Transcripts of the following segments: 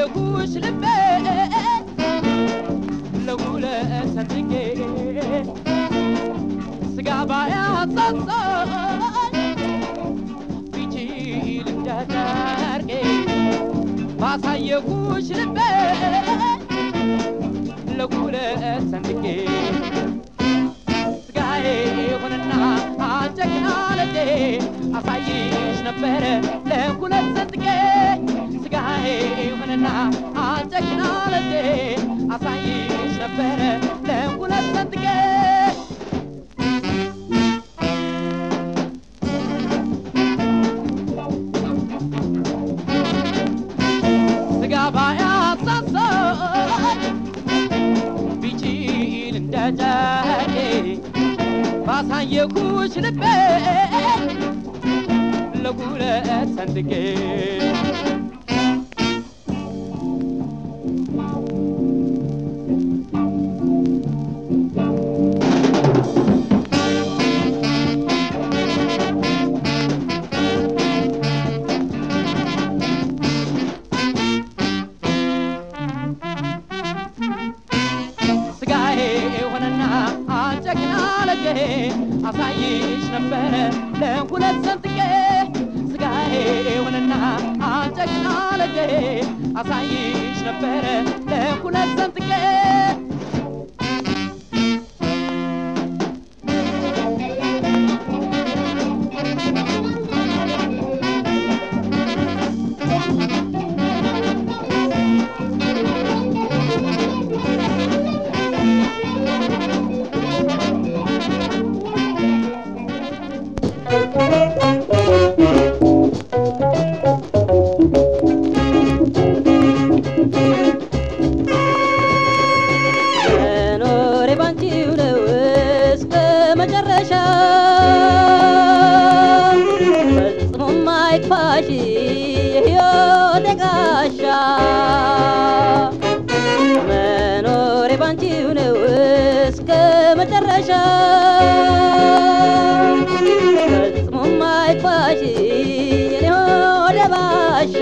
አሳየሁሽ ልቤ ለሁለት ሰንጥቄ ስጋ ባያሳሳኝ ቢችል እንደጨርቄ ባሳየሁሽ ልቤ ለሁለት ሰንጥቄ ስጋዬ ሆነና አጨቅና ለጄ አሳይሽ ነበረ ለሁለት ሰንጥቄ ስጋዬ ሆነና አጨቅና ለጄ አሳይሽ ነበረ ለሁለት ሰንጥቄ ስጋ ባያሳሳኝ ቢችል እንደ ጨርቄ ባሳየኩሽ ልቤ ለሁለት ሰንጥቄ ስጋዬ ሆነና አጨቅና ለጄ አሳይሽ ነበረ ለሁለት ሰንጥቄ ስጋዬ ሆነና አጨቅና ለጄ አሳይሽ ነበረ ለሁለት ሰንጥቄ መኖሬ ባንቺው ነው እስከ መጨረሻ ፈጽሞ ማይክፋሽ የሕይወቴ ጋሻ መኖሬ ባንቺው ነው እስከ መጨረሻ ፈጽሞ ማይክፋሽ የኔ ሆዴ ባሻ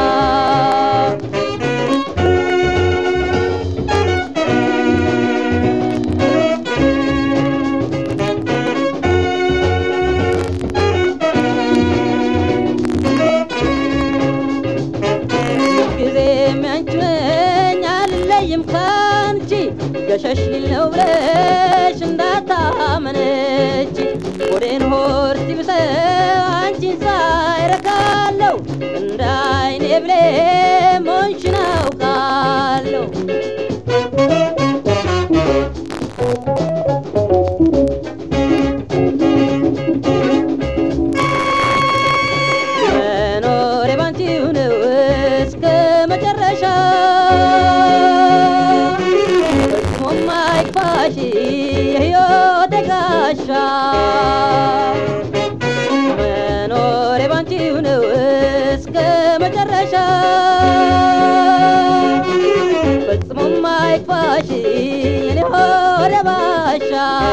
ጊዜ የሚያንችመኝ አልለይም ካንቺ ገሸሽ ሊል ነው ብለሽ እንዳታመነች ወዴን ሆር ሲብሰው አንቺን ሳይረካለሁ እንደ አይኔ ብሌ ሞንሽን አውቃለሁ መኖሬ ባንቺው ነው እስከ መጨረሻ ፈጽሞ ማይክፋሽ የሕይወቴ ጋሻ መኖሬ ባንቺው ነው እስከ መጨረሻ ፈጽሞ ማይክፋሽ የኔ ሆዴ ባሻ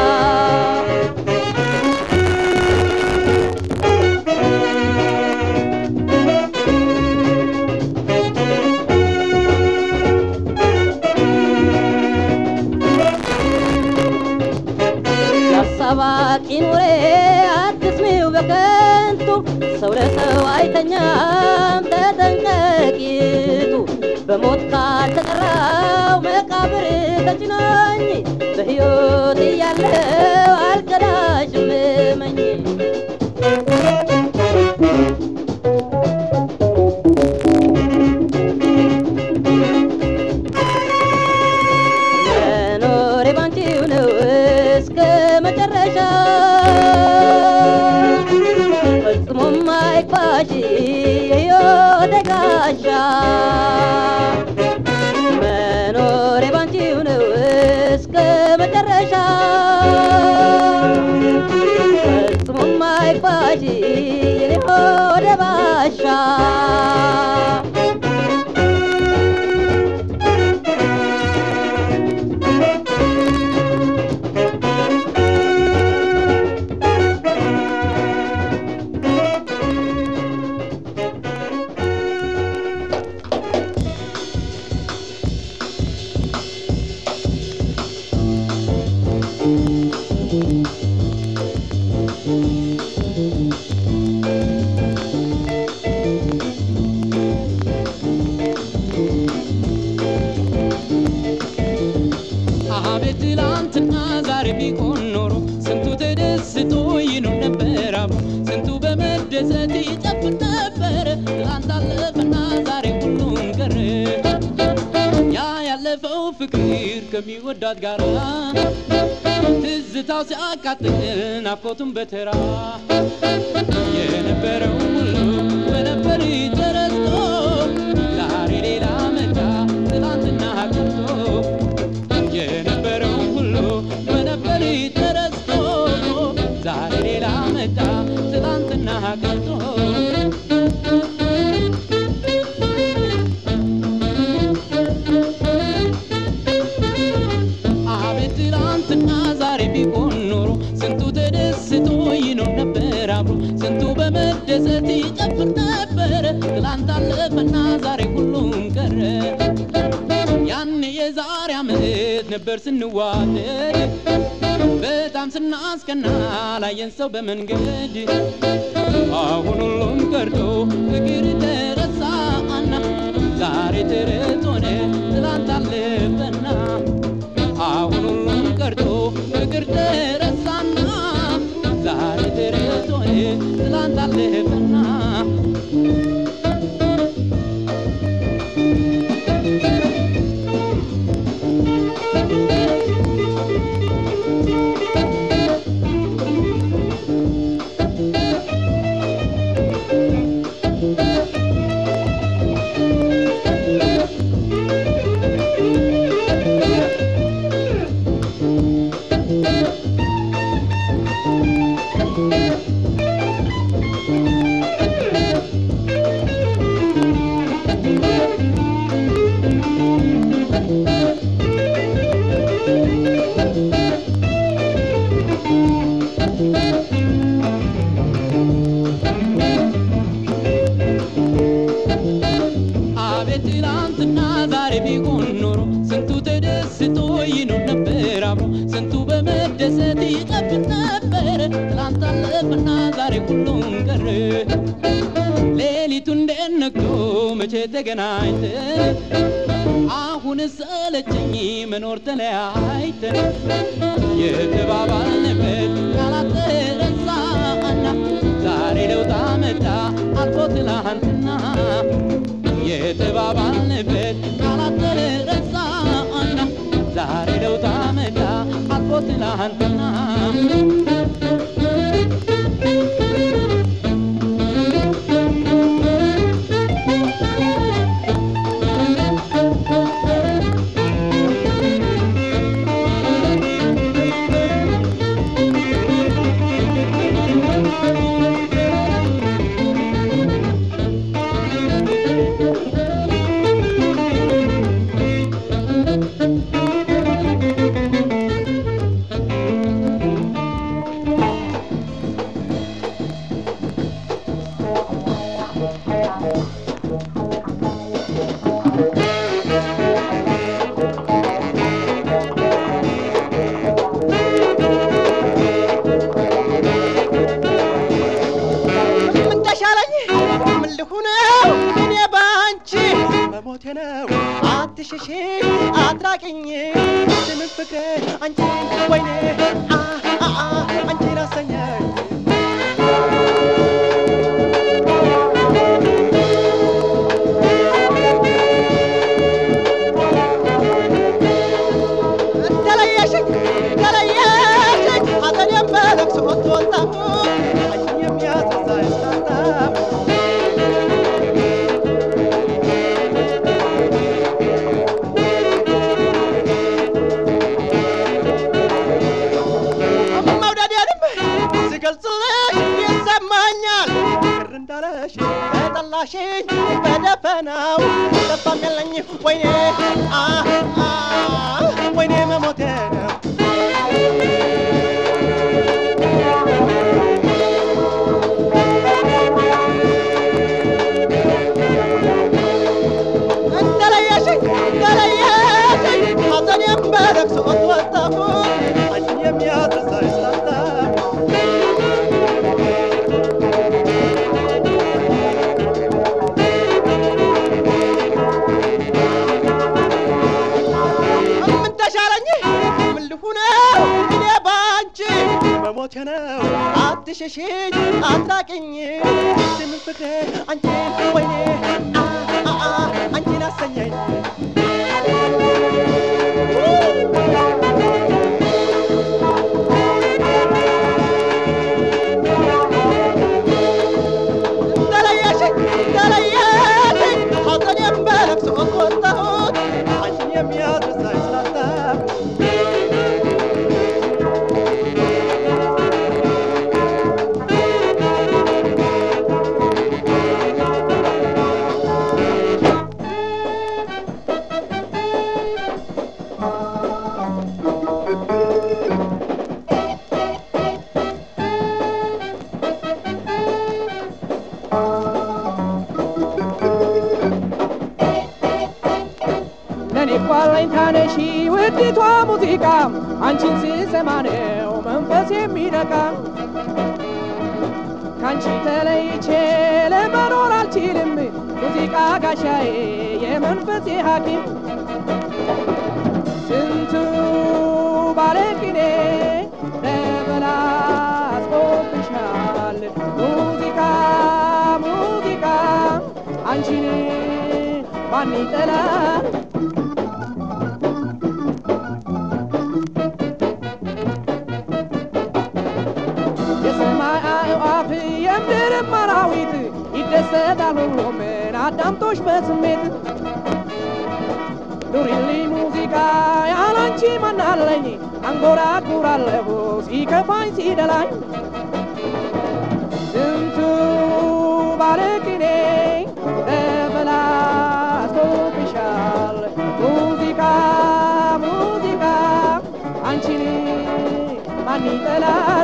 ያሳባቂ ኑሬ አትስሚው በከንቱ ሰው ለሰው አይተኛም ተጠንቀቂቱ በሞት ካልተጠራው መቃብር ተጭኖኝ በሕይወት እያለው አልከዳሽም እመኝ መኖሬ ባንቺው ነው እስከ መጨረሻ ፈጽሞ ማይክፋሽ የሕይወቴ ጋሻ መኖሬ ባንቺው ነው እስከ መጨረሻ ፈጽሞ ማይክፋሽ የኔ ሆዴ ባሻ ትላንት አለፈና ዛሬ ሁሉም ቀረ ያ ያለፈው ፍቅር ከሚወዳት ጋራ ትዝታው ሲያቃጥል ናፍቆቱን በተራ የነበረው ሁሉ በነበር ተረስቶ ዛሬ ሌላ መጣ ትላንትና ቀርቶ የነበረው ሁሉ በነበር ተረስቶ ዛሬ ሌላ መጣ ትላንትና ቀርቶ አቤት ትላንትና ዛሬ ቢሆን ኖሮ ስንቱ ተደስቶ ይኖር ነበር አብሮ ስንቱ በመደሰት ይጨፍር ነበር ትላንት አለፈና ዛሬ ሁሉም ቀረ ያኔ የዛሬ ዓመት ነበር ስንዋደድ በጣም ስናስቀና ላየን ሰው በመንገድ አሁን ሁሉም ቀርቶ ፍቅር ተረሳና ዛሬ ተረት ሆነ ትላንት አለፈና አሁን ሁሉም ቀርቶ ፍቅር ተረሳና ዛሬ ተረት ሆነ ትላንት አለፈና አቤት ትላንትና ዛሬ ቢሆን ኖሮ ስንቱ ተደስቶ ይኖር ነበር አብሮ ስንቱ በመደሰት ይጨፍር ነበር ትላንት አለፈና ዛሬ ሁሉም ቀረ ሌሊቱ እንዴት ነግቶ መቼ ተገናኝተን አሁን ሰለቸኝ መኖር ተለያይተን የተባባልንበት ቃላት ተረሳና ዛሬ ለውጥ መጣ አልፎ ትላንትና የተባባልንበት ቃላት ተረሳና ዛሬ ለውጥ መጣ አልፎ ትላንትና ምን ተሻለኝ ምን ልሁነው እኔ ባንቺ መሞቴ ነው አትሽሺ አትራቂኝ ስምን ፍቅሬ አንቺ ወይኔ አ አ አ አንቺ ላሰኛኝ ተለየሽኝ ተለየሽኝ ሐዘኔን በለቅሶ ተወጣሁ አንቺን የሚያስረሳኝ ስላጣሁ መውደዴንም ስገልጽልሽ ይሰማኛል ቅር እንዳለሽ በጠላሽኝ በደፈናው ተስፋም የለኝ ወይኔ አ አ ወይኔ መሞቴ ነው ተለየሽኝ ተለየሽኝ ሐዘኔን በለቅሶ ወጣሁ አንቺን የሚያስረሳኝ ስላጣሁ ምን ተሻለኝ ምን ልሁነው እኔ ባንቺ መሞቴ ነው አትሸሽኝ አትራቅኝ ስምን ፍቅሬ አንቺን ወይኔ አለኝታነሺ ውዲቷ ሙዚቃ አንቺን ስሰማ ነው መንፈስ የሚነቃ ካንቺ ተለይቼ ለመኖር አልችልም ሙዚቃ ጋሻዬ የመንፈሴ ሐኪም ስንቱ ባለቅኔ ተበላሽቶብሻል ሙዚቃ ሙዚቃ አንቺን ማን ይጠላል የሰማይ አዕዋፍ የምድርም አራዊት ይደሰታል ሁሉም አዳምጦሽ በስሜት ኑሪልኝ ሙዚቃ ያላንቺ ማናለኝ አንጎራጉራለሁ ሲከፋኝ ሲደላኝ ስንቱ ባለቅኔ ተበላሽቶብሻል ሙዚቃ ሙዚቃ አንቺን ማን ይጠላል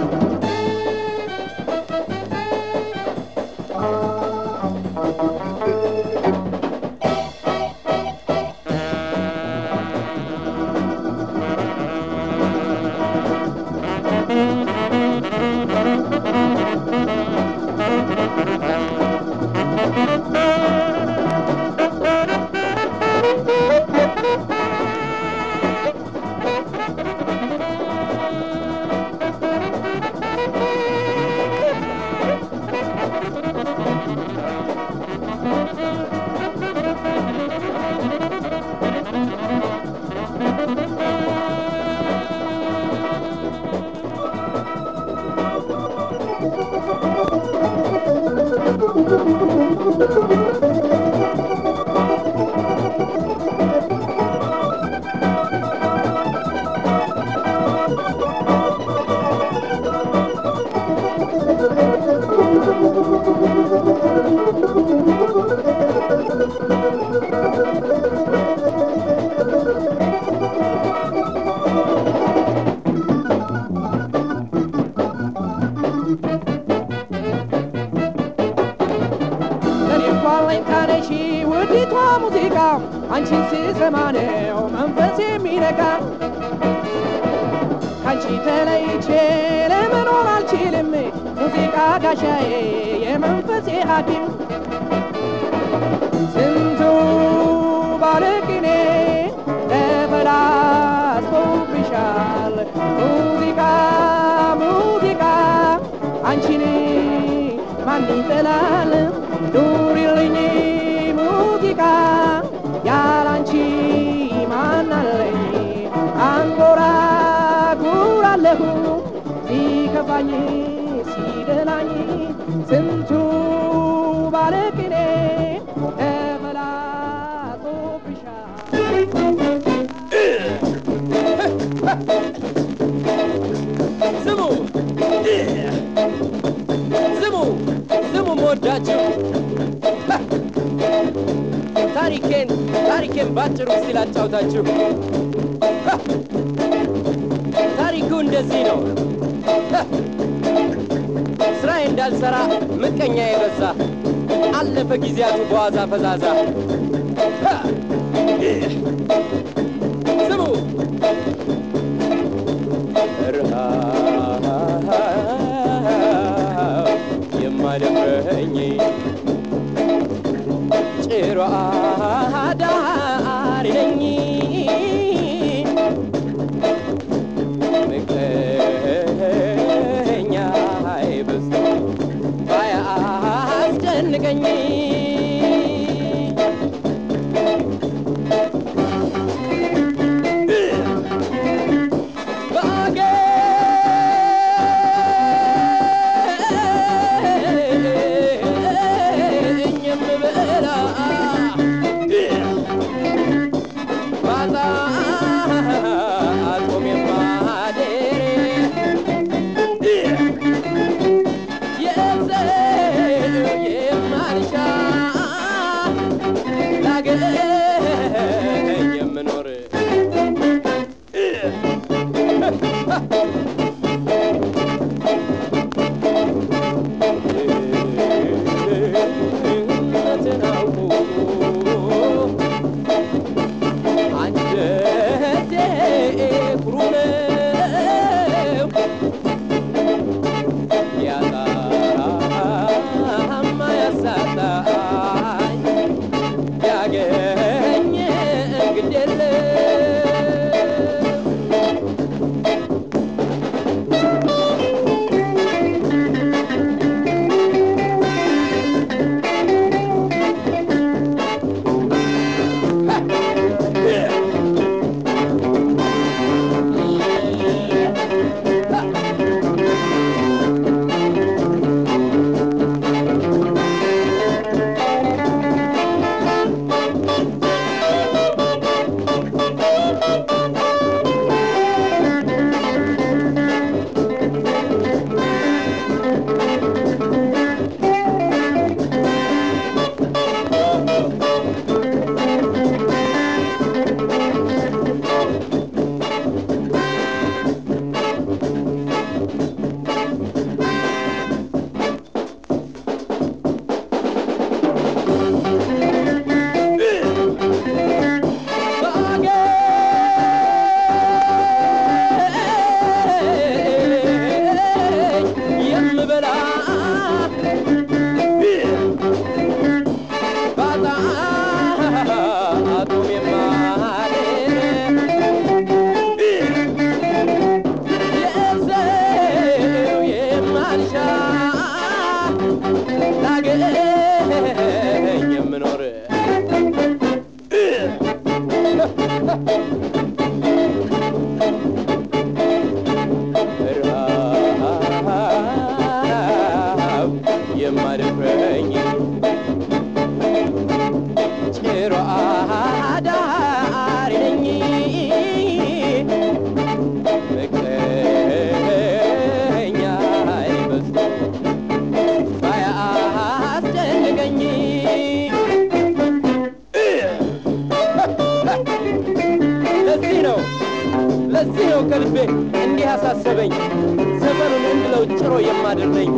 ለኔ እንኳን አለኝታነሺ ውዲቷ ሙዚቃ አንቺን ስሰማ ነው መንፈስ የሚነቃ ካንቺ ተለይቼ ለመኖር አልችልም ሙዚቃ ጋሻዬ የመንፈሴ ሐኪም ስንቱ ባለቅኔ ተበላሽቶብሻል ሙዚቃ ሙዚቃ አንቺን ማን ይጠላል ኑሪልኝ ሙዚቃ ያላንቺ ማን አለኝ አንጎራጉራለሁ ሲከፋኝ ሲደላኝ ስንቱ ባለቅኔ ተበላሽቶብሻል ስሙ ስሙ ስሙ መወዳችሁ ታሪኬን ታሪኬን ባጭሩ እስቲ ላጫውታችሁ ታሪኩ እንደዚህ ነው ስራዬ እንዳልሰራ ምቀኛ የበዛ አለፈ ጊዜያቱ በዋዛ ፈዛዛ ስሙ ረሃብ የማደፍረኝ ጭሮ አዳሪ ነኝ ምቀኛ አይበዝ ባያስጨንቀኝ ባገኝ የምበላ ባጣ አልቆም የማደር የሰው የማልሻ ላገኝ የምኖር ድህነትን አውቆ አንጀት ጭሮ አዳሪ ነኝ ፍቅረኛ ይበዝ ባያስጨንቀኝ ለዚህ ነው ለዚህ ነው ከልቤ እንዲህ አሳሰበኝ ዘመኑን እንድለው ጭሮ የማድርነኝ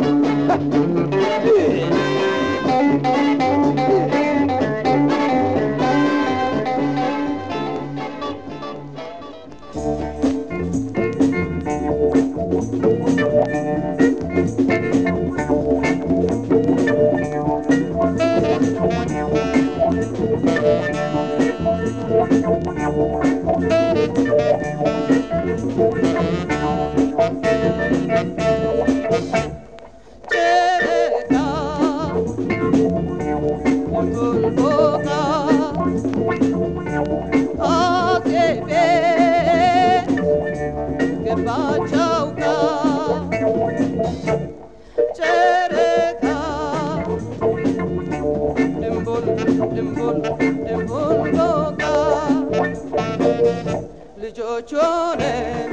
ጨረቃ ሞልቶልቦታ አዜቤ ገባች አውቃ ጨረቃ ድንቡል ድንቡል ድንቡል ቦቃ ልጆች ሆነን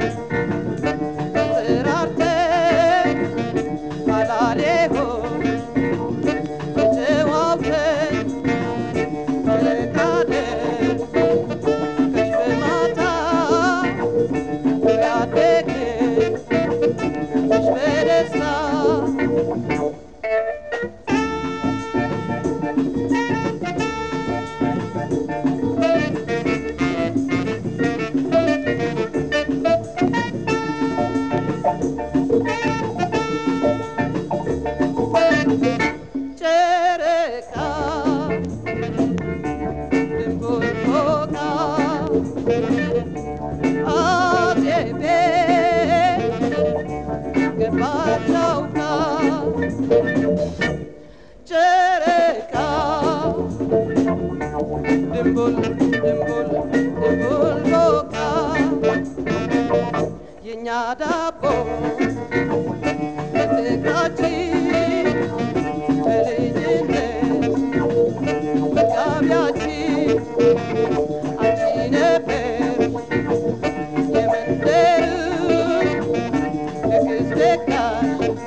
ተጠራርተን አላሌሆ ተጨዋውተን ተቃደን ከሽፍ ማታ ያደግን ከሽፍ በደስታ ጨረቃ ድንቡል ፎቃ አዜቤ ገባች አውቃ ጨረቃ ድንቡል ድንቡል ድንቡል ፎቃ የእኛ ዳቦ በፍቅራችን በልጅነት መጋቢያችን አንቺ ነበር የመንደሩ ንግሥት ደጋሽ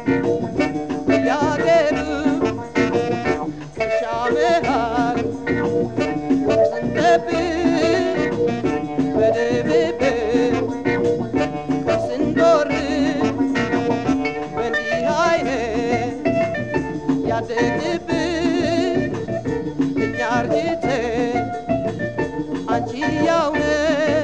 ያገሩ እርሻ መሃል ስንጠብቅ በድብብቅ ስንጎርድ በእንዲህ አይነት ያደግብን እኛ አርጅተን አንቺ ያው ነሽ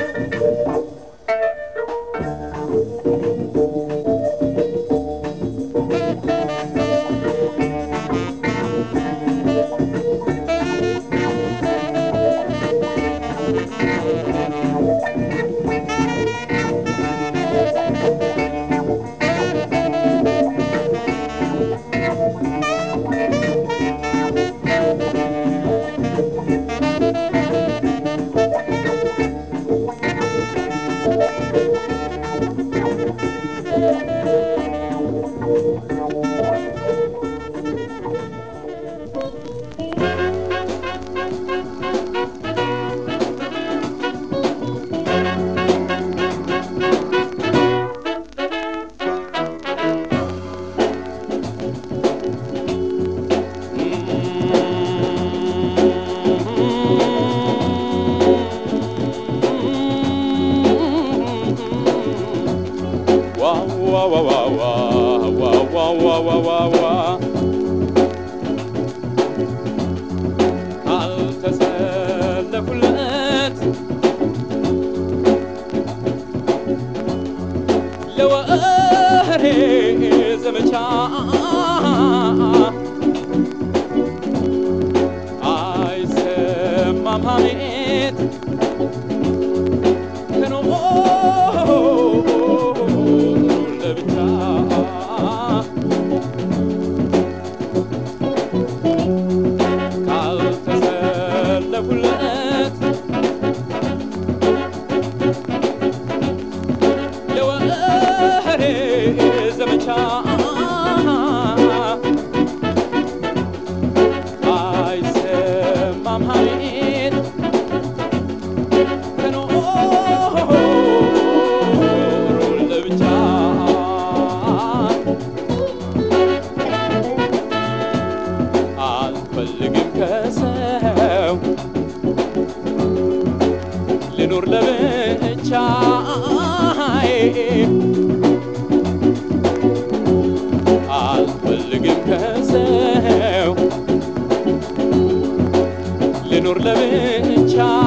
ካልተሰለፉለት ለወሬ ዘመቻ አይሰማም ሐሜት ከኖሩ ለብቻ ካልተሰለፉለት ለወሬ ዘመቻ አይሰማም ሐሜት ለብቻዬ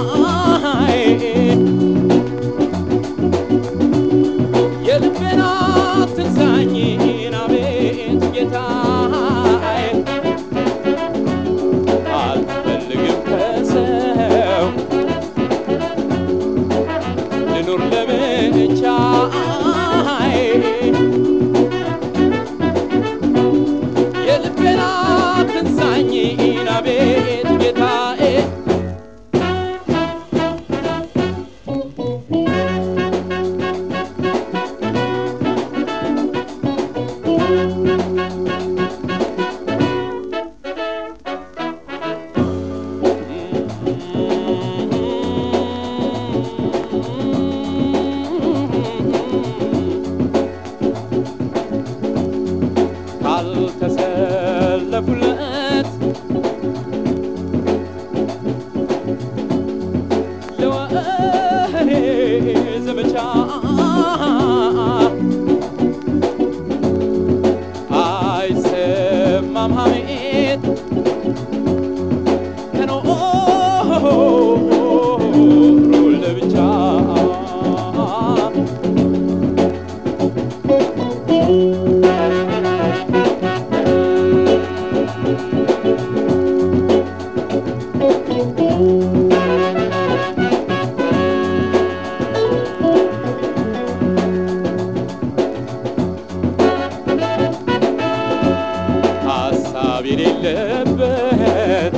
የልቤን አትንሳኝን አቤት ጌታዬ አልፈልግም ከሰው ልኑር ለብቻዬ የልቤን አትንሳኝን አቤት ጌታዬ ካልተሰለፉለት ለወሬ ዘመቻ አይሰማም ሐሜት ከኖሩ ለብቻ ሀሳብ የሌለበት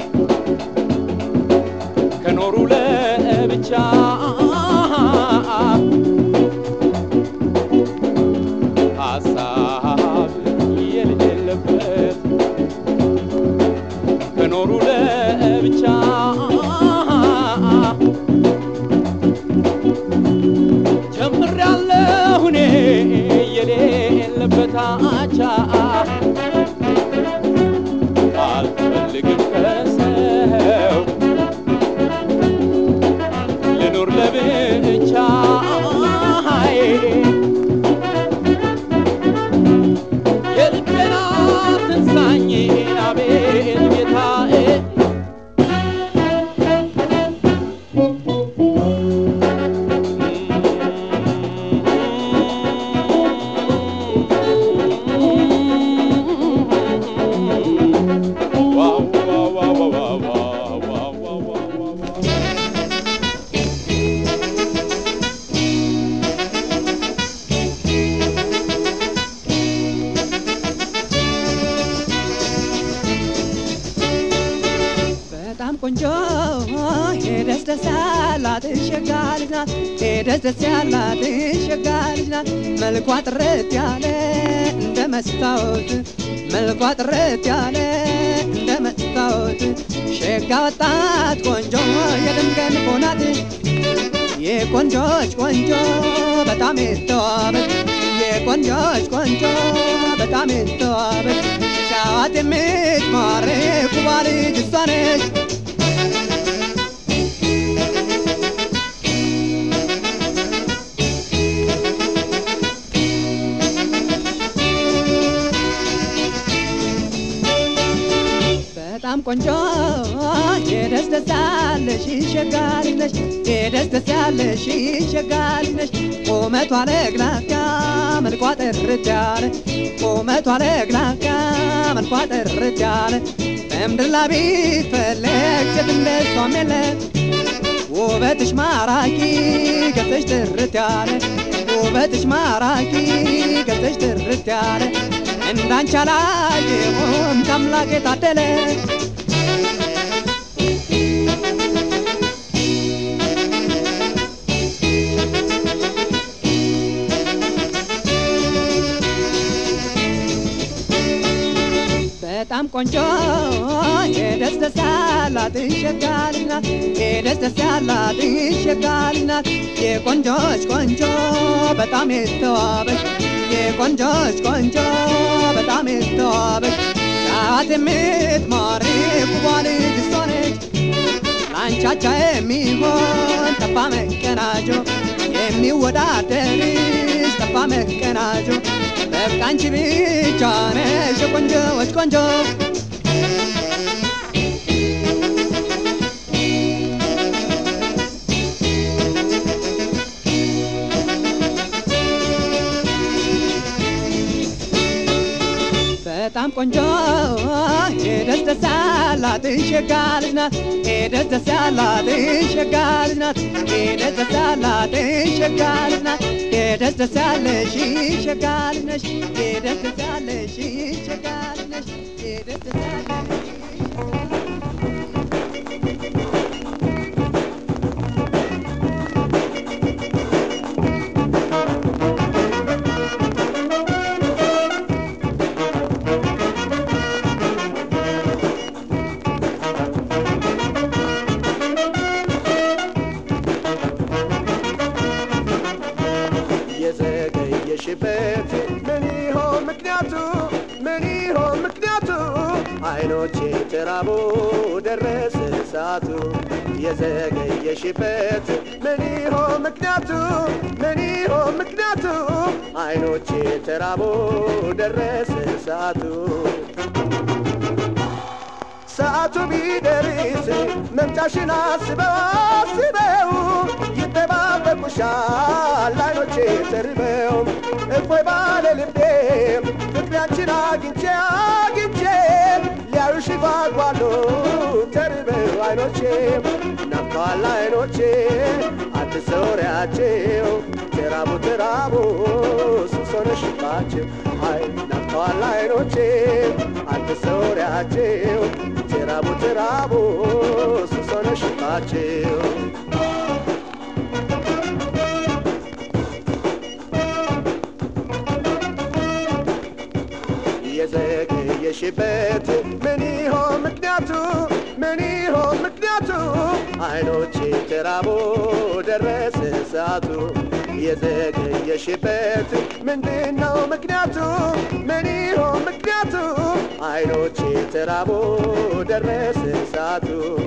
ከኖሩ ለብቻ ሀሳብ የሌለበት ከኖሩ ለብቻ ጀምሬያለሁ እኔ የሌለበት አቻ አልፈልግም ከሰው ልኑር ለብቻዬ የልቤን አትንሳኝን አቤት ጌታዬ ዋው ዋው ዋው ዋው ዋው ዋው ዋው ዋው ዋው በጣም ቆንጆ ሄደስ ደስ ያላት ሸጋ ልጅ ናት። ሄደስ ደስ ያላት ሸጋ ልጅ ናት። መልኳ ጥርት ያለ እንደ መስታወት መልኳ ጥርት ያለ እንደ መስታወት ሸጋ ወጣት ቆንጆ የድምቀት ሆናት የቆንጆች ቆንጆ በጣም የተዋበች የቆንጆች ቆንጆ በጣም የተዋበች ሻዋት የምትማርክ ውባ ልጅ እሷ ነች። በጣም ቆንጆ የደስ ደስ ያለሽ ሸጋ ልጅ ነሽ የደስ ደስ ያለሽ ሸጋ ልጅ ነሽ ቁመቷ ለግላጋ መልኳ ጥርት ያለ ቁመቷ ለግላጋ መልኳ ጥርት ያለ በምድር ላይ ቢፈለግ ሴት እንደሷም የለ ውበትሽ ማራኪ ገጽሽ ጥርት ያለ ውበትሽ ማራኪ ገጽሽ ጥርት ያለ እንዳንቺ አላየሁም ከአምላክ የታደለ በጣም ቆንጆ የደስ ደስ ያላት ሸጋ ልጅ ናት። የደስ ደስ ያላት ሸጋ ልጅ ናት። የቆንጆች ቆንጆ በጣም የተዋበች የቆንጆች ቆንጆ በጣም የተዋበች ሰዓት የምትማርክ ውቧ ልጅ እሷ ነች። ላንቻቻ የሚሆን ጠፋ መቀናጆ የሚወዳደርሽ ጠፋ መቀናጆ በቃ አንቺ ብቻ ነሽ የቆንጆዎች ቆንጆ ቆንጆ የደስ ደስ ያላት ሸጋ ልጅ ናት የደስ ደስ ያላት ሸጋ ልጅ ናት የደስ ደስ ያላት ሸጋ ልጅ ናት የደስ ደስ ያለሽ ሸጋ ልጅ ነሽ የደስ ደስ ያለሽ ሸጋ ልጅ ነሽ የደስ ደስ ያለሽ የዘገየሽበት ምን ይሆን ምክንያቱ? ምን ይሆን ምክንያቱ? አይኖቼ ተራቦ ደረሰ ሰዓቱ። የዘገየሽበት ምን ይሆን ምክንያቱ? ምን ይሆን ምክንያቱ? አይኖቼ ተራቦ ደረሰ ሰዓቱ። ሰዓቱ ቢደርስ መምጫሽን አስበው አስበው ይጠባበቁሻል አይኖቼ ተርበው እፎይ ባለ ልቤ ፍቅሪያችን አግኝቼ አግኝቼ ሊያዩሽ ጓጓሉ ተርበው አይኖቼ ናፍቀዋል አይኖቼ አትሰውሪያቸው ተራቡ ተራቡ ሱስ ሆነሽባቸው አይ ናፍቀዋል አይኖቼ አትሰውሪያቸው ተራቡ ተራቡ ሱስ ሆነሽባቸው የዘገየሽበት ምን ይሆን ምክንያቱ? ምን ይሆን ምክንያቱ? አይኖቼ ተራቦ ደረሰ ሰዓቱ። የዘገየሽበት ምንድነው ምክንያቱ? ምን ይሆን ምክንያቱ? አይኖቼ ተራቦ ደረሰ ሰዓቱ።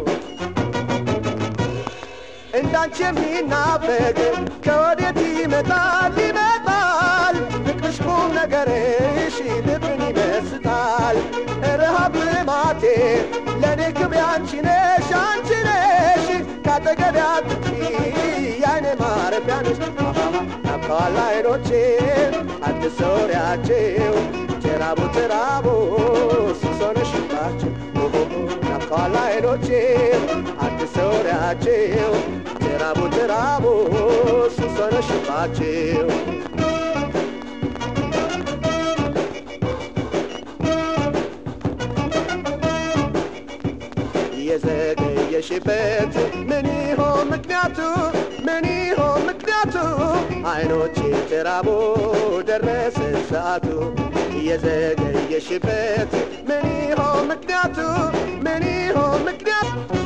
እንዳንቺ የሚናፈቅ ከወዴት ይመጣል ይመጣል ፍቅርሽ ቁም ነገርሽ ልብን ይመስጣል ረሃብ ልማቴ ለእኔ ክብሬ አንቺ ነሽ አንቺ ነሽ ካጠገቤ አትጥፊ የዓይኔ ማረፊያ ነሽ ናፍቀዋል አይኖቼ አትሰውሪያቸው ተራቡ ተራቡ ሱስ ሆነሽባቸው ናፍቀዋል አይኖቼ አትሰውሪያቸው ተራቡ ተራቡ ሱስ ሆነሽባቸው የዘገየሽበት ምን ይሆን ምክንያቱ? ምን ይሆን ምክንያቱ? አይኖቼ ተራቦ ደረሰ ሰዓቱ። የዘገየሽበት ምን ይሆን ምክንያቱ? ምን ይሆን ምክንያቱ?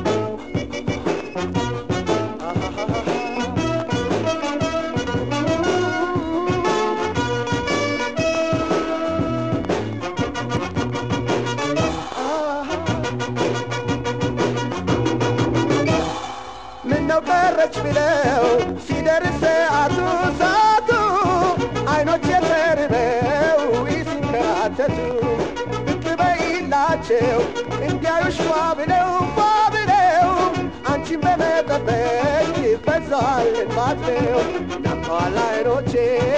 ምነው ቀረች ብለው ሲደርስ ሰዓቱ ሰዓቱ አይኖች የተርበው ሲንከራተቱ ብቅ በይላቸው እንዲያዩሽ ፏ ብለው ፏ ብለው አንቺን በመጠበቅ ይበዛል እንባቸው ናፍቀዋል አይኖቼ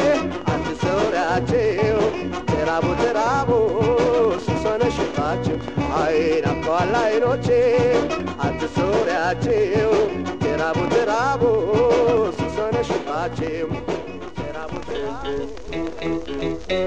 አትሰውሪያቸው ተራቡ ተራቡ ሱስ ሆነሽባቸው አይ ናፍቀዋል አይኖቼ አትሰውሪያቸው ተራቡ ተራቡ ሱስ ሆነሽባቸው ተራቡ ተራቡ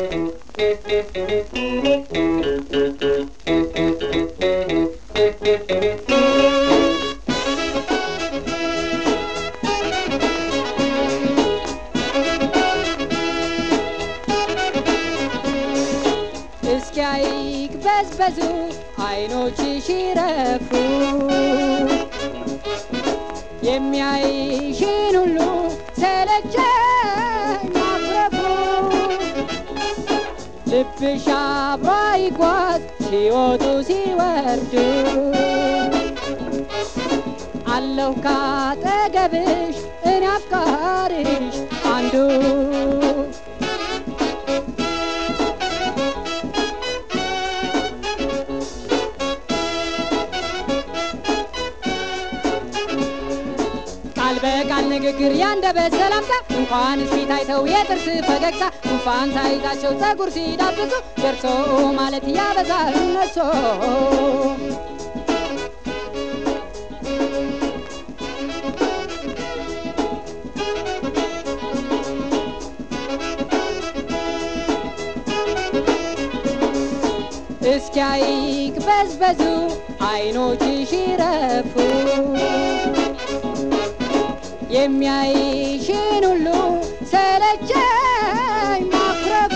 እስኪ አይቅበዝበዙ አይኖችሽ ይረፉ የሚያይሽን ሁሉ ሰለቸኝ ማኩረፉ ልብሽ አብሮ ይጓዝ ሲወጡ ሲወርዱ አለሁ ካጠገብሽ እኔ አፍቃሪሽ አንዱ ቃል ይበቃል ንግግር ያንደበት ሰላምታ እንኳንስ ፊት አይተው የጥርስ ፈገግታ ጉንፋን ሳይዛቸው ጸጉር ሲዳብሱ ደርሶ ማለት ያበዛል እነሶ እስኪያይቅ በዝበዙ አይኖችሽ ይረፉ የሚያይሽን ሁሉ ሰለቸኝ ማኩረፉ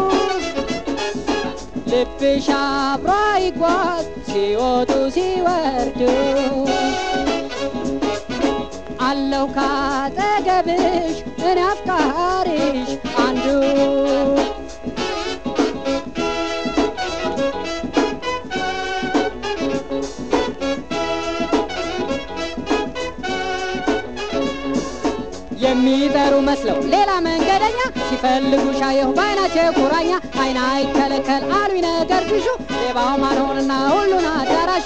ልብሽ አብሮ ይጓዝ ሲወጡ ሲወርዱ አለሁ ካጠገብሽ እኔ አፍቃሪሽ አንዱ የሚጠሩ መስለው ሌላ መንገደኛ ሲፈልጉ ሻየሁ በአይናቸው ቁራኛ አይና አይከለከል አሉኝ ነገር ግሹ ሌባው ማልሆንና ሁሉን አዳራሹ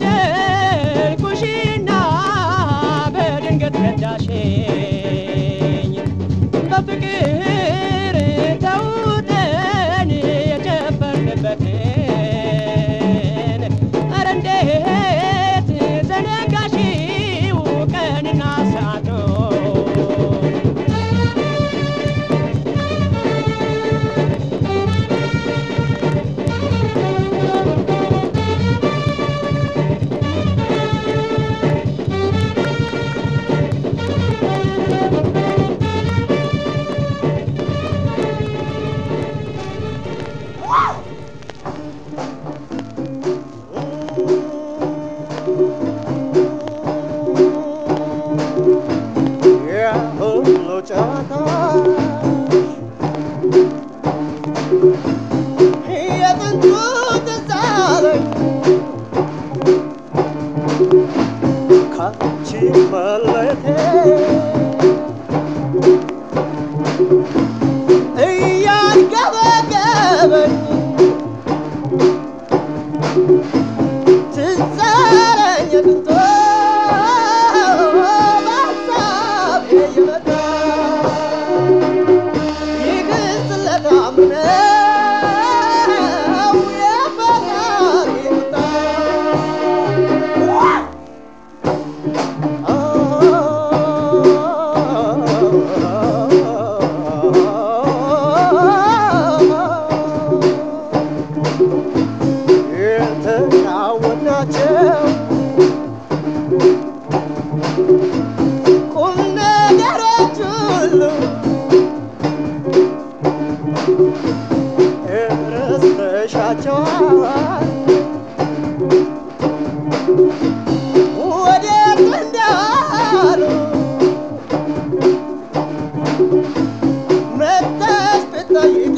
በደልኩሽና በድንገት ረዳሽኝ በፍቅር ተውጠን የጨፈርንበትን ኧረ እንዴት ዘነጋሽው ቀንና ሰዓቱን የሁሉ ጨዋታሽ የጥንቱ ትዝ አለኝ ካንቺ መለየቴ እያንገበገበኝ ትዝ አለኝ የጥንቱ በሀሳቤ እየመጣ ይግስለት አምነው የፈጣሪ ቁጣ የተጫወትናቸው ቁም ነገሮች ሁሉ ረስተሻቸዋል ወዴት እንዳሉ መጥተሽ ብትጠይቂኝ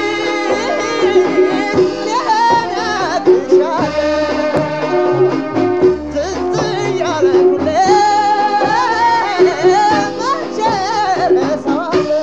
እነግርሻለሁ። ትዝ እያለኝ ሁሌ መቼ እረሳዋለሁ?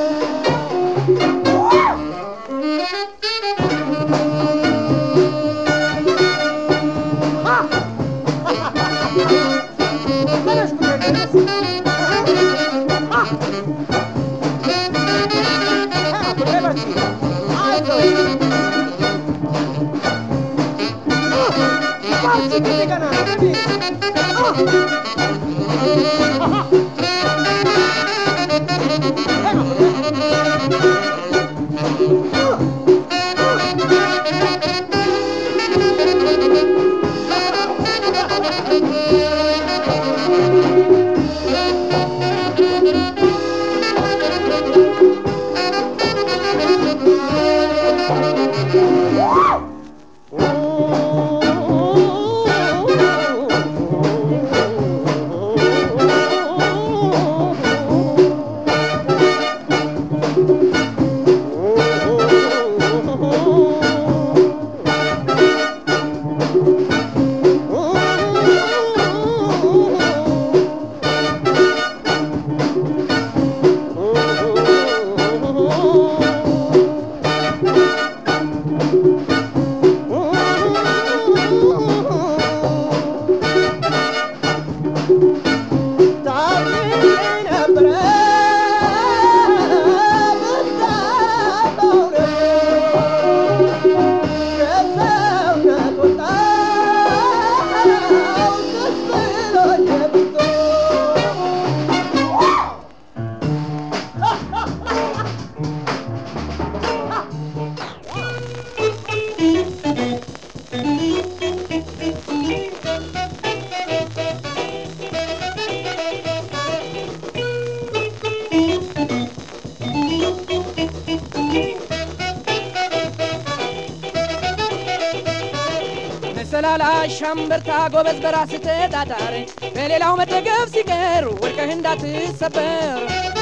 መሰላላ ሻምበርታ ጎበዝ በራስ ተጣጣር በሌላው መደገፍ ሲቀር ወድቀህ እንዳትሰበር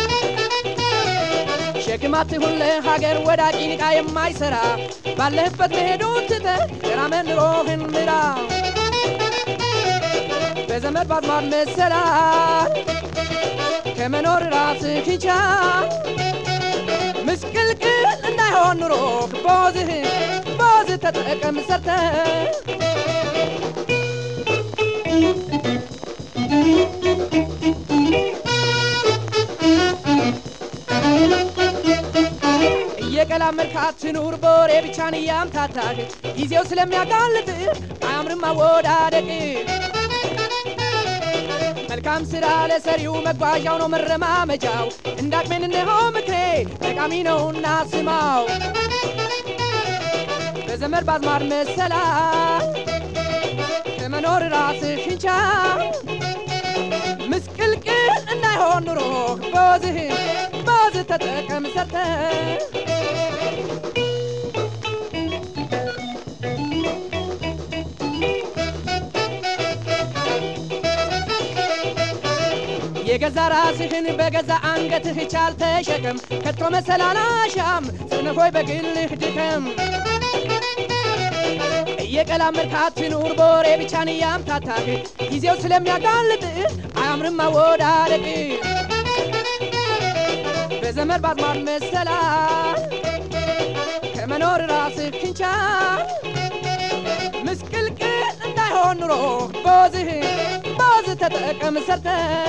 ሸክም አትሁን ለሀገር ወዳቂ ንቃ የማይሰራ ባለህበት መሄዱን ትተህ ገራመን ኑሮህን ምራ በዘመድ ባዝማድ መሰላል ከመኖር ራስህን ቻል ምስቅልቅል እንዳይሆን ኑሮ ቦዝህ ቦዝ ተጠቀም ሰርተህ እየቀላመድካት ትኑር በወሬ ብቻን እያምታታህ ጊዜው ስለሚያጋልጥ አያምርም አወዳደቅ መልካም ስራ ለሰሪው መጓዣው ነው መረማመጃው እንዳቅሜን እንሆ ምክሬ ጠቃሚ ነውና ስማው በዘመድ ባዝማድ መሰላ ከመኖር ራስህን ቻል ምስቅልቅል እንዳይሆን ኑሮ በወዝህ በወዝህ ተጠቀም ሰርተ የገዛ ራስህን በገዛ አንገትህ ቻል ተሸከም ከቶ መሰላላሻም ጽንፎይ በግልህ ድከም እየቀላመድካት ትኑር በወሬ ብቻን እያምታታህ ጊዜው ስለሚያጋልጥህ አያምርም አወዳደቅ በዘመድ ባዝማድ መሰላል ከመኖር ራስህን ቻል ምስቅልቅል እንዳይሆን ኑሮ በወዝህ በወዝህ ተጠቀም ሰርተ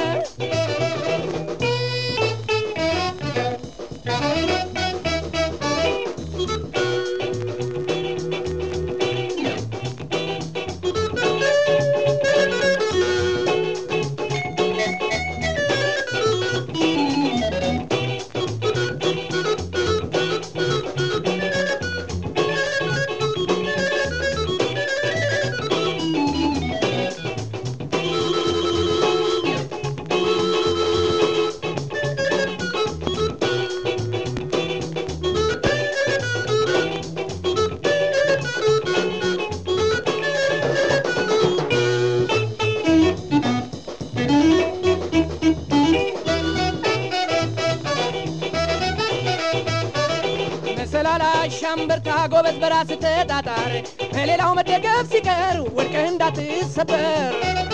መሰላላሻም በርታ ጎበዝ በራስ ተጣጣር በሌላው መደገፍ ሲቀር ወድቀህ እንዳትሰበር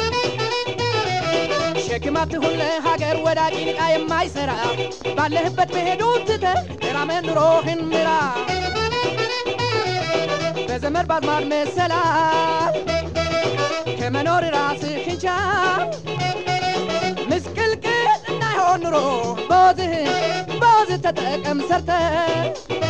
ሸክም አትሁን ለሀገር ወዳቂ ንቃ የማይሰራ ባለህበት መሄዱን ትተህ ተራመድ ኑሮህን ምራ በዘመድ ባዝማድ መሰላል ከመኖር ራስህን ቻል ምስቅልቅል እንዳይሆን ኑሮ በወዝህ በወዝህ ተጠቀም ሰርተህ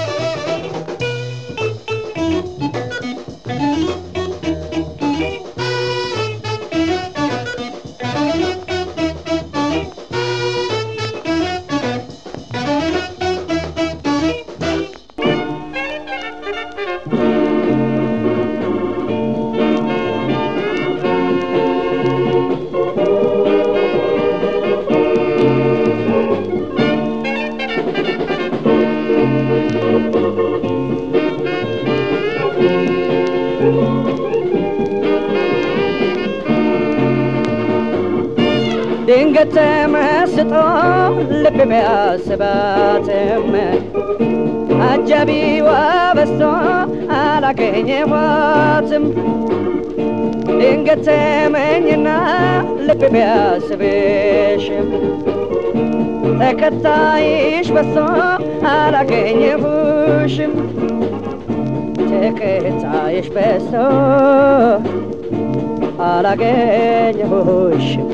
ድንገት ተመስጦ ልብ ቢያስባትም አጃቢዋ በዝቶ አላገኘኋትም። ድንገት ተመኝና ልብ ቢያስብሽም ተከታይሽ በዝቶ አላገኘሁሽም። ተከታይሽ በዝቶ አላገኘሁሽም።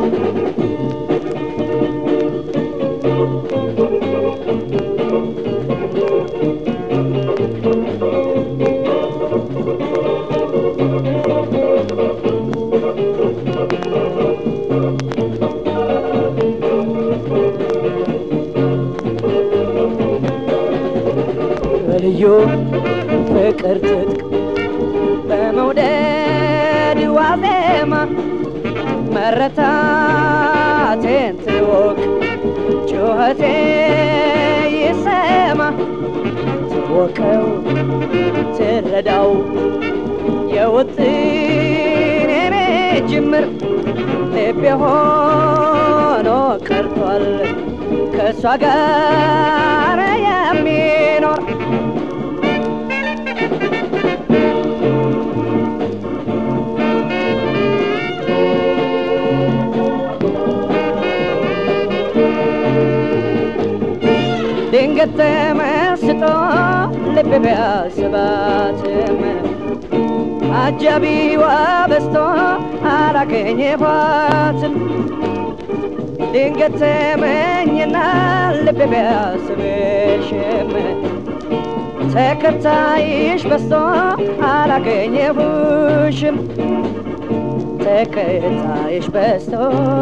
በልዩ ፍቅር ትጥቅ በመውደድ ዋዜማ መረታቴን ትወቅ ጩኸቴ ይሰማ ትወቀው ትረዳው የውጥኔኔ ጅምር ልቤ ሆኖ ቀርቷል ከእሷ ጋር የሚኖር ድንገት ተመስጦ ልብ ቢያስባትም አጃቢዋ በዝቶ አላገኘኋትም። ድንገት ተመኝና ልብ ቢያስብሽም ተከታይሽ በስቶ አላገኘሁሽም ተከታይሽ በስቶ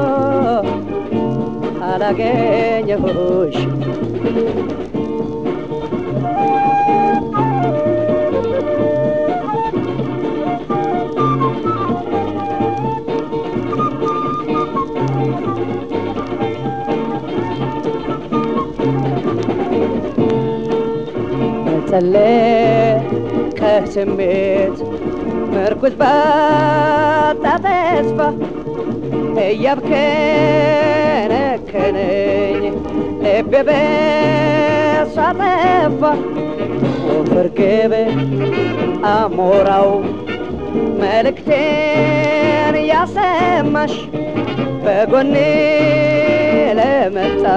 አላገኘሁሽም መጸለቅ ከስሜት ምርኩዝ ባጣ ተስፋ እያብከነከነኝ ልቤ በሷ ጠፋ ወፈር ገበ አሞራው መልእክቴን ያሰማሽ በጎኔ ለመጣ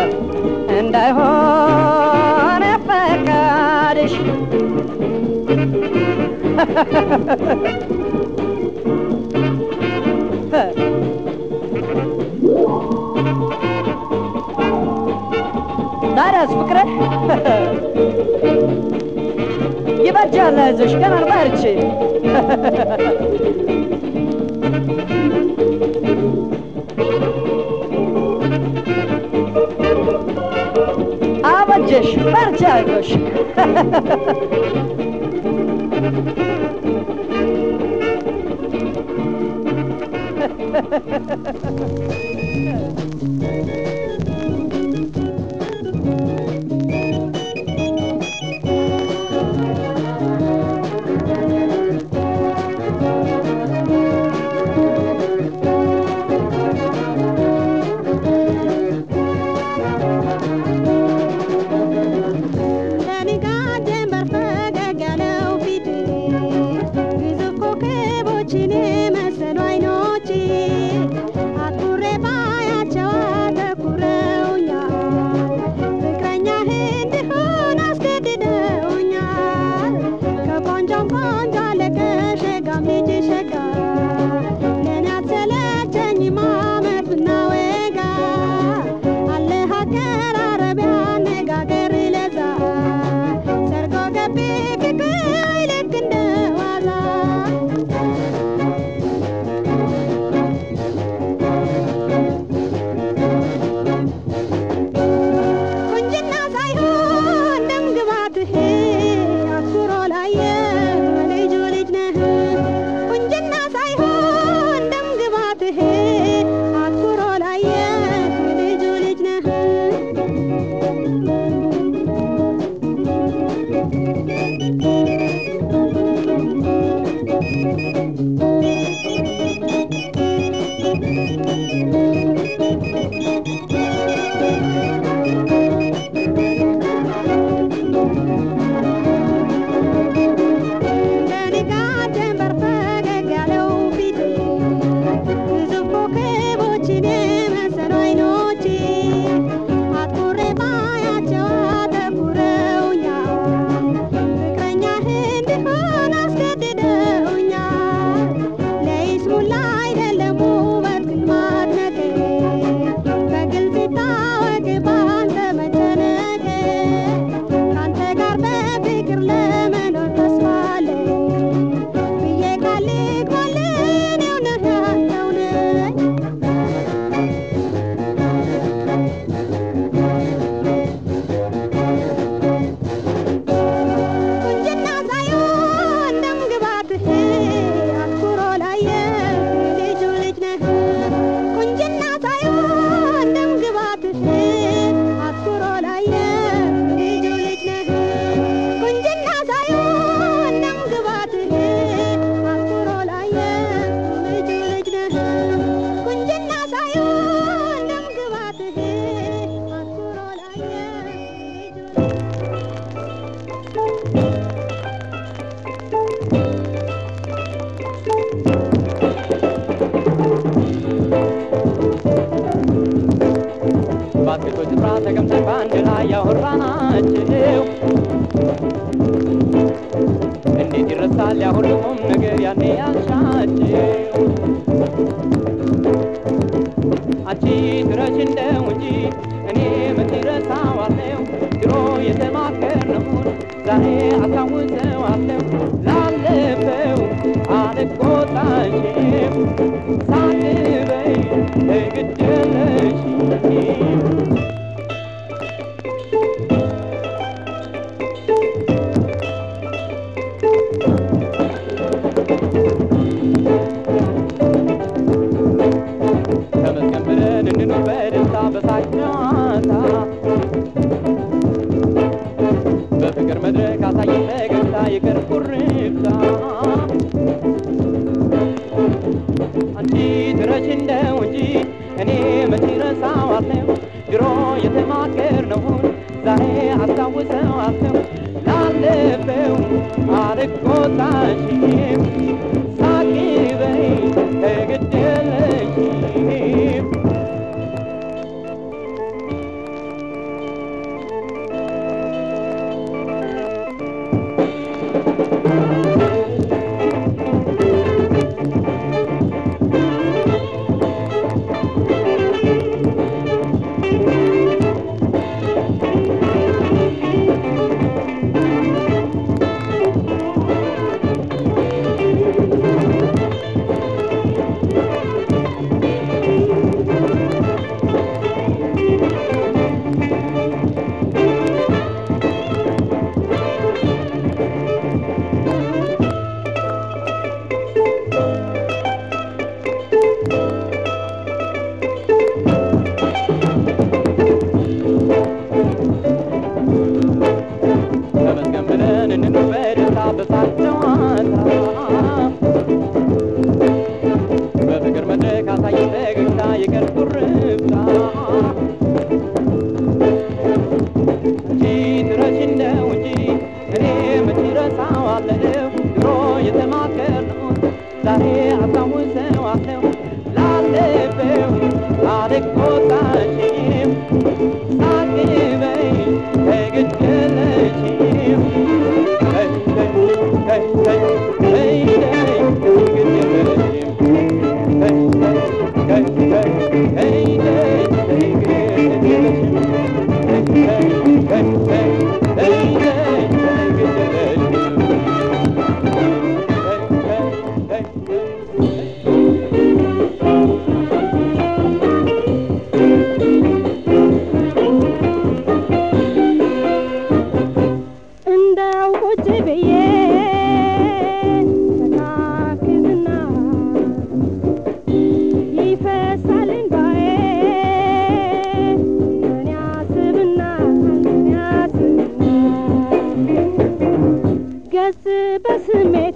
እንዳይሆን ፈቃድሽ ታዲያስ ፍቅረ ይበጃል፣ አይዞሽ ገና በርቺ። አበጀሽ፣ በርቺ፣ አይዞሽ ለንጋት ጀንበር ፈገግ ያለው ፊት ግዙፍ ኮከቦችን የመሰሉ አይኖች አትኩሬ ባያቸው አተኩረውኛል ፍቅረኛህ እንድሆን አስገድደውኛል ከቆንጆም ቆንጆ አለቀ ሸጋም ልጅ ሸጋ ለእኔ አትሰለቸኝም አመት ብናወጋ አለህ አቀራረብ አነጋገር ለዛ ሰርጎ ገቢ ፍቅር ልክ እንደ ዋዛ ቁንጅና ሳይሆን ደም ግባትህ አትኩሮ ላየ ልጁ ልጅ ነህ ቁንጅና ሳይሆን ደም ግባትህ አትኩሮ ላየ ልጁ ልጅ ነህ ለንጋት ጀንበር ፈገግ ያለው ፊት ግዙፍ ኮከቦችን የመሰሉ አይኖች አትኩሬ ባያቸው አተኩረውኛል ፍቅረኛህ እንድሆን አስገድደውኛል ለይስሙላ አይደለም ውበት ግን ማድነቅ በግልጽ ይታወቅ ባንተ መጨነቅ ካንተ ጋር በፍቅር ለመኖር ተስፋ አለኝ ብዬ ቃል ልግባልን የእውነት ያለው ነኝ ቁንጅና ሳይሆን ደም ግባትህ አትኩሮ ላየ ልጁ ልጅ ነህ ቁንጅና ሳይሆን ደም ግባትህ አትኩሮ ላየ ልጁ ልጅ ነህ ቁንጅና ሳይሆን ደም ግባትህ አትኩሮ ላየ ልጁ ልጅ ነህ ቁንጅና ሳይሆን ደም ግባትህ አትኩሮ ላየ ልጁ በአትክልቶች ስፍራ ተቀምጠን በአንድ ላይ ያወራናቸው እንዴት ይረሳል ያ ሁሉ ቁም ነገር ያኔ ያልሻቸው አንቺ ትረሽ እንደው እንጂ እኔ መቼ ረሳዋለሁ ድሮ የተማከርነውን ዛሬ አስታውሰዋለሁ ላለፈው አልቆጣሽም ሳትበይ ግድ የለሽም ተመስገን ብለን እንኑር በደስታ በሳቅ ጨዋታ በፍቅር መድረክ አሳየን ፈገግታ ይቅር ኩርፍታ አንቺ ትረሽ እንደው እንጂ እኔ መቼ ረሳዋለሁ ድሮ የተማከርነውን ዛሬ አስታውሰዋለሁ ላለፈው አልቆጣሽም ሳቂ በይ ግድ የለሽም ተመስገን ብለን እንኑር በደስታ በሳቅ ጨዋታ በፍቅር መድረክ አሳየን ፈገግታ ይቅር ኩርፍታ አንቺ ትረሽ እንደው እንጂ እኔ መቼ ረሳዋለሁ ድሮ የተማከርነውን ዛሬ አስታውሰዋለሁ ላለፈው አልቆጣሽም ሳቂ በይ ግድ የለሽም Hey, hey, hey, hey, hey, hey, ግድ የለሽም Hey, hey, hey, hey, hey, hey, ግድ የለሽም Hey, hey, hey, hey, hey, hey, hey, ግድ የለሽም Hey, hey, hey, hey. እንደው ቁጭ ብዬ ተካክዝና ይፈሳል እንባዬ እኔ አስብና እኔ አስብና ገጽ በስሜቴ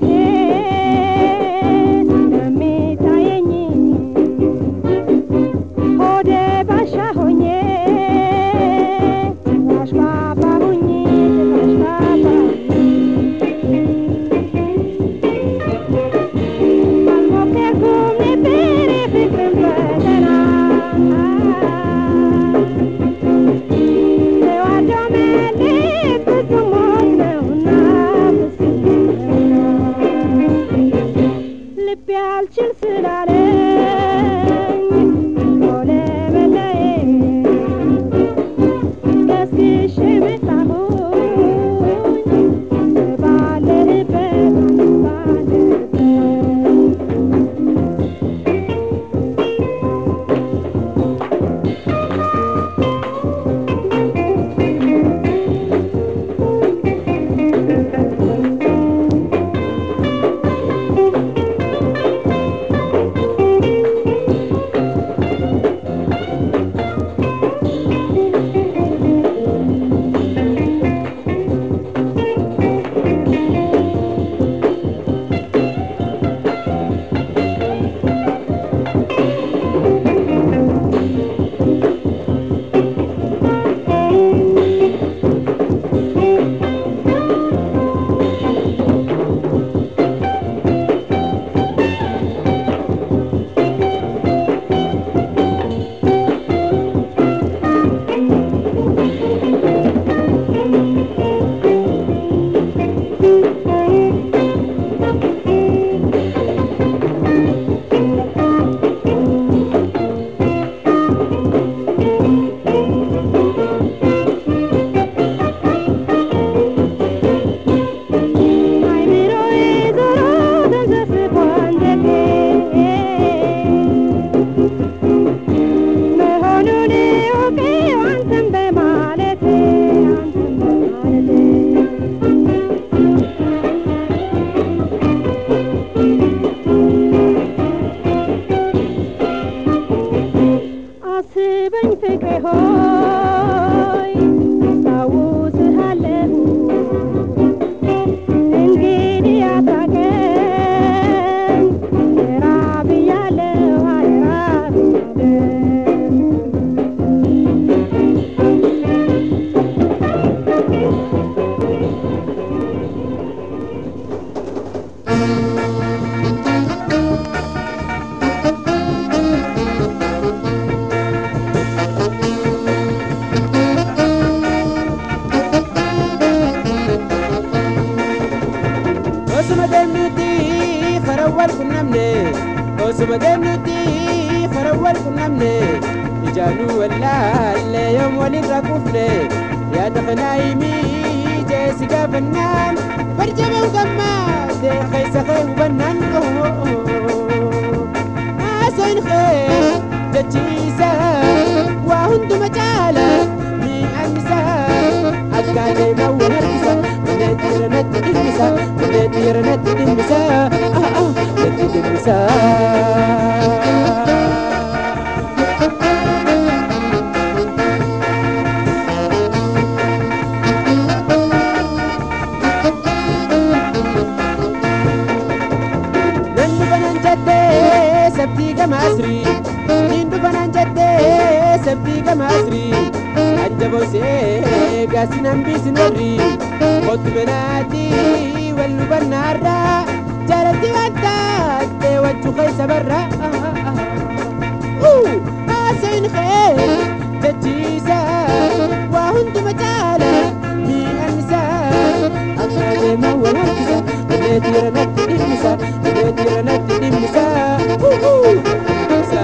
ስለሚታየኝ ሆዴ ባሻ ሆኜ ጭራሽ ባባ ሆኜ ጭራሽ ባባ አልሞከርኩም ነበር የፍቅርን ፈተና ተዋዶ መለየት ፍጹም ሞት ነውና ፍጹም ነውና Osuma deemnuti farawwal qunnamne Osuma deemnuti farawwal qunnamne Ijaanuu wallaalle yoom walirra kufne Yaada kanaa himii jeesi gaafannaan Barjabaan gammaade keessa kee hubannaan Haasoin kee jechiisa waa hunduma caala mi'aan isaa akka deemaa wal harkisa Malee dhiira natti dhimmisa Malee dhiira natti dhimmisa Ah ah natti dhimmisa Nan dhufanan jettee sabtii gama asrii Niin dhufanan jettee sabtii gama asrii Ajjaboosee gaasin hambisin warri Kottu menaati wal hubannaarraa Jaalatti waan taatee wajju keessa barra Haasayin kee jechiisa waa hunduma caala mi'aan isaa akka deemaa wal harkisa Malee dhiira natti dhimmisa Malee dhiira natti dhimmisa Dhimmisa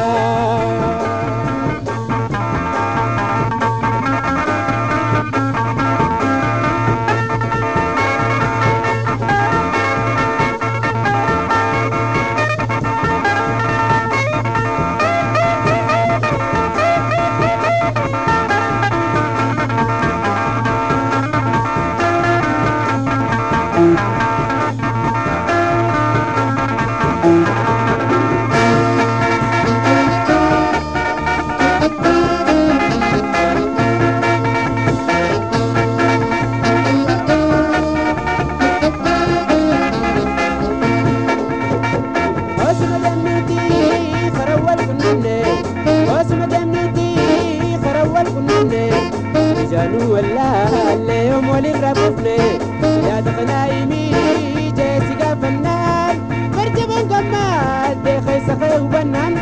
Osuma deemnuti farawwal qunnamne Osuma deemnuti farawwal qunnamne Ijaanuu wallaalle yoom walirra kufne Yaada kanaa himii jeesi gaafannaan Barjabaan gammaadde keessa kee hubannaan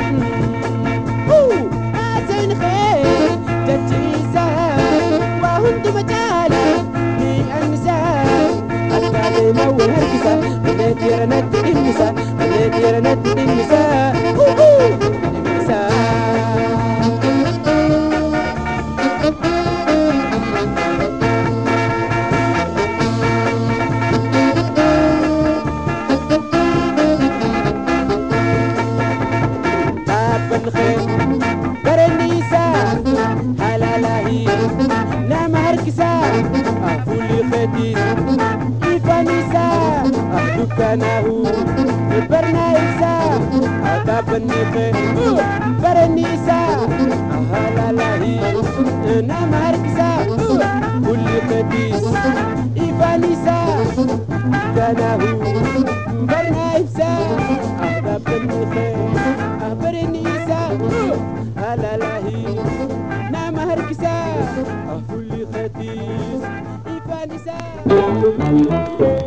Haasayin kee jechiisa waa hunduma caala mi'aan isaa akka deemaa wal harkisa Malee dhiira natti dhimmisa Malee dhiira natti dhimmisa Dhimmisa Dhaabban kee bareenni isaa halaalaahi nama harkisaa fuulli keetiis ifaan isaa dukkanaahu barnaa ibsaa dhaabbanni kee bareenni isaa halaalaahi nama harkisaa fuulli keetiis ifaan isaa dukkanaahu barnaa ibsaa dhaabbanni kee bareenni isaa halaalaahi nama harkisaa fuulli keetiis ifaan isaa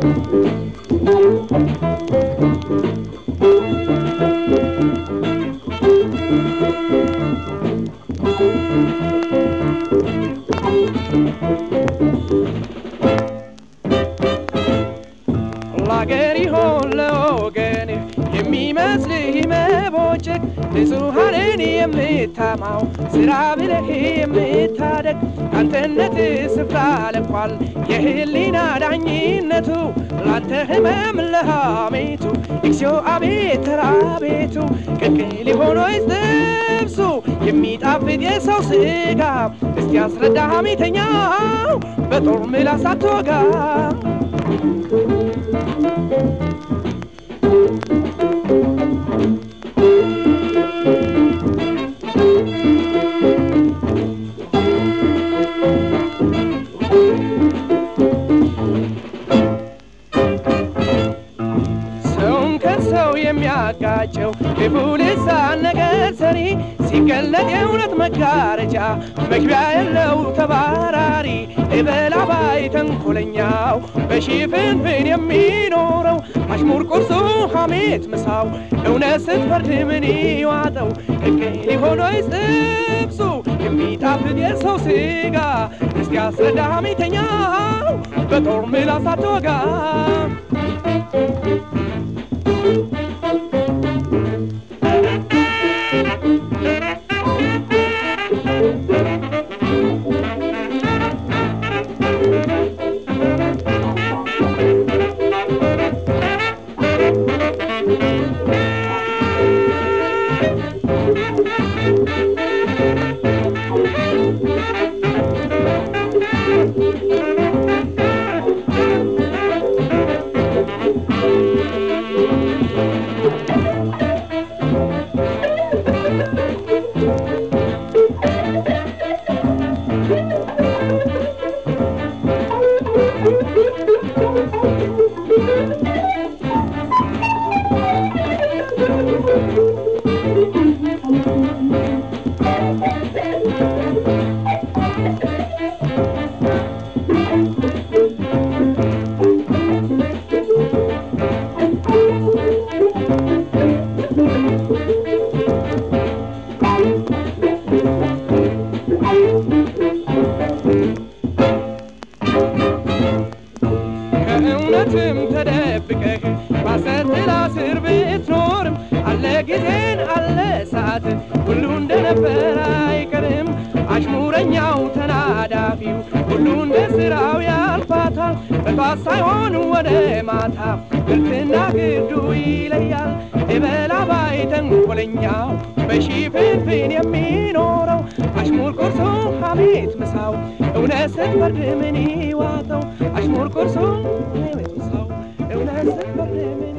ለአገር ይሆን ለወገን የሚመስልህ መቦጨቅ ንጹሐንን የምታማው ስራ ብለህ የምታደግ አንተነት ስፍራ ለቋል የህሊና ዳኝነቱ ላንተ ህመም ለሐሜቱ እግዚኦ አቤት ራቤቱ ቅቅል ሆኖይ ጥብሱ የሚጣፍጥ የሰው ስጋ እስቲ አስረዳ ሐሜተኛው በጦር ምላስ አትወጋ ሰውን ከሰው የሚያጋጨው ክፉ ልሳን ነገር ሰሪ ሲገለጥ የእውነት መጋረጃ መግቢያ የለው ተባራሪ የበላባይ ተንኮለኛው በሽፍንፍን የሚኖረው አሽሙር ቁርሱ ሐሜት ምሳው እውነት ስትፈርድ ምን ይዋጠው ቅቅል ሆኖይ ጥብሱ የሚጣፍጥ የሰው ስጋ እስቲ አስረዳ ሐሜተኛው በጦር ምላስ አትወጋ ከእውነትም ተደብቀህ ባሰት ጥላ ስር ብትኖርም አለ ጊዜን አለ ሰዓት ሁሉ እንደነበረ አይቀርም አሽሙረኛው ተናዳፊው ሁሉ እንደ ስራው ያልፋታል በጧት ሳይሆን ወደ ማታ ግልጽና ግዱ ይለያል የበላባይ ተንኮለኛው በሽፍንፍን የሚኖረው አሽሙር ቁርሱ ሐሜት ምሳው እውነት ስትፈርድ ምን ይዋጠው አሽሙር ቁርሱ ሐሜት ምሳው እውነት ስትፈርድ ምን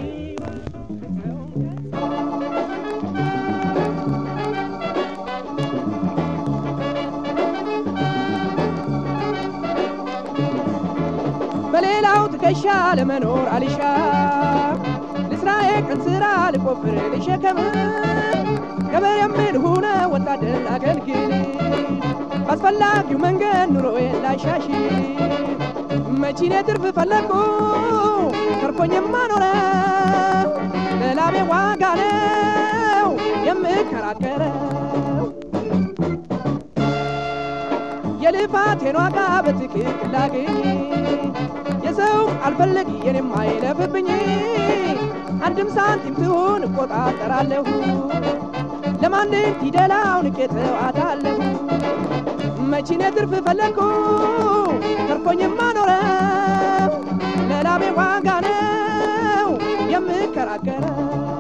በሌላው ትከሻ ለመኖር አልሻ ልስራዬ ቀን ስራ ልቆፍር ልሸከም ገበር የምል ሁነ ወታደር አገልግል አስፈላጊው መንገድ ኑሮዬን ላሻሽ መቺኔ ትርፍ ፈለግኩ ተርፎኝማ ኖረ ለላቤ ዋጋ ነው የምከራከረው የልፋቴን ዋጋ በትክክል ላግኝ የሰው አልፈልግ የኔም አይለፍብኝ አንድም ሳንቲም ትሁን እቆጣጠራለሁ ለማንም ፊደላው ንቄተው አዳለሁ መቺኔ ትርፍ ፈለግኩ ተርፎኝማ ኖረ ለላቤ ዋጋ ነው የምከራከረው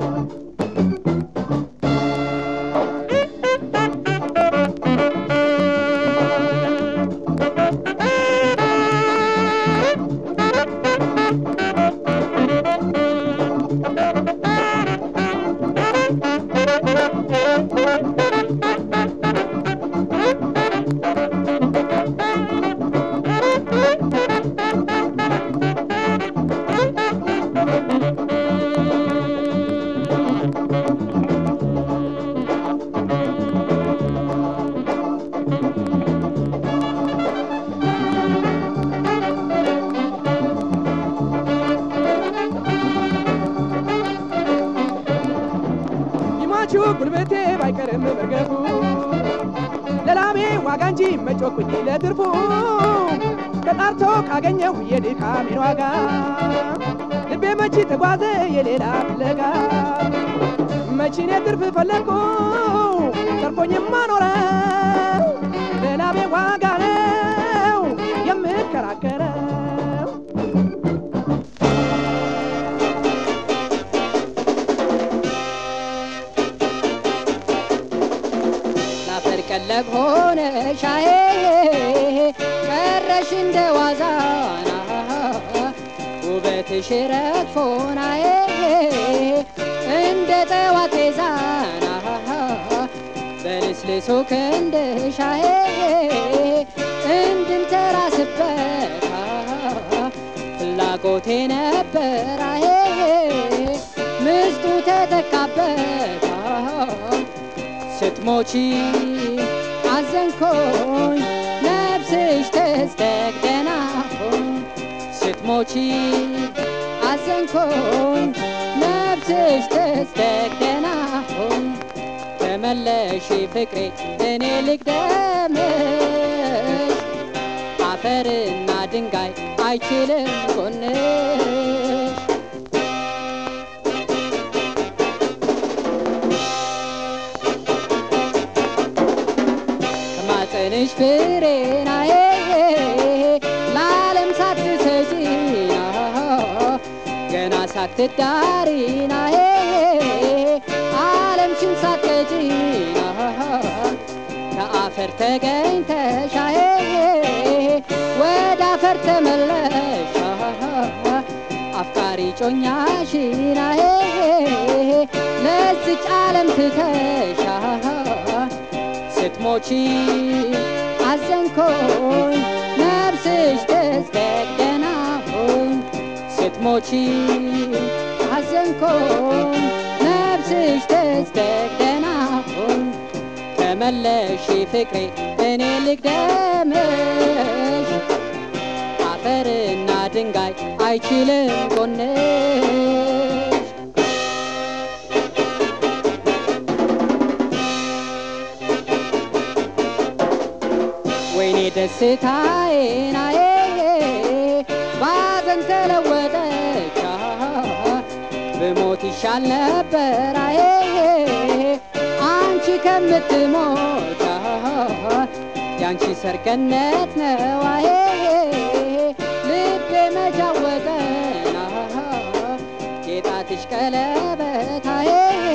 ይሟቹ ጉልበቴ ባይቀርም መርገፉ ለላሜ ዋጋ እንጂ መጮኩኝ ለትርፉ ተጣርቶ ካገኘሁ የድካሜን ዋጋ ልቤ መቺ ተጓዘ የሌላ ፍለጋ መቺኔ ትርፍ ፈለግኩ ተርፎኝማ ኖረ ለላሜ ዋጋ ነው የምከራከረው ላፈር ቀለብ ሆነ ሻዬ ቀረሽ እንደ ዋዛና ውበትሽ ረግፎናዬ እንደ ጠዋት ዛና በልስልሶ ክንድሻዬ እንድንተራስበት ፍላጎቴ ነበራዬ ምስጡ ተተካበት ስትሞቺ አዘንኮኝ ነፍስሽ ተስደግ ደህና ሁን ስትሞቺ አዘንኮኝ ነፍስሽ ተስደግ ደህና ሁን ተመለሺ ፍቅሬ እኔ ልቅደምሽ አፈርና ድንጋይ አይችልም ጎንሽ ከማፀንሽ ፍሬናዬ ለዓለም ሳትሰጪና ገና ሳትዳሪናዬ ዓለምሽን ሳትቀጪና ከአፈር ተገኝተሻዬ ወደ አፈር ተመለሻ አፍቃሪ ጮኛሽናዬ ለዝች ዓለም ትተሻ ስትሞቺ አዘንኮኝ ነፍስሽ ተዝደግ ደህና ሁን ስትሞቺ አዘንኮኝ ነፍስሽ ተዝደግ ደህና ሁን ተመለሺ ፍቅሬ እኔ ልቅደምሽ አፈርና ድንጋይ አይችልም ጎንሽ ወይኔ ደስታዬናዬ ባዘን ተለወጠች ብሞት ይሻል ነበር አዬ አንቺ ከምትሞት ያንቺ ሰርገነት ነው አዬ ልቤ መጃወጠና የጣትሽ ቀለበት አዬ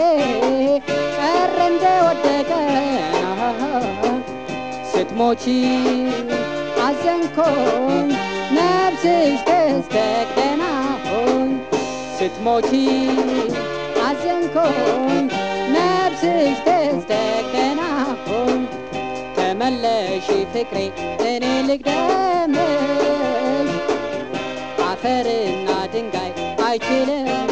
ቀረ እንደወደቀና ስትሞቺ አዘንኮኝ ነፍስሽ ተዝደግ ደህና ሁን ስትሞቺ አዘንኮኝ ነፍስሽ ተዝደግ ደህና ሁን ተመለሺ ፍቅሬ እኔ ልቅደምሽ አፈርና ድንጋይ አይችልም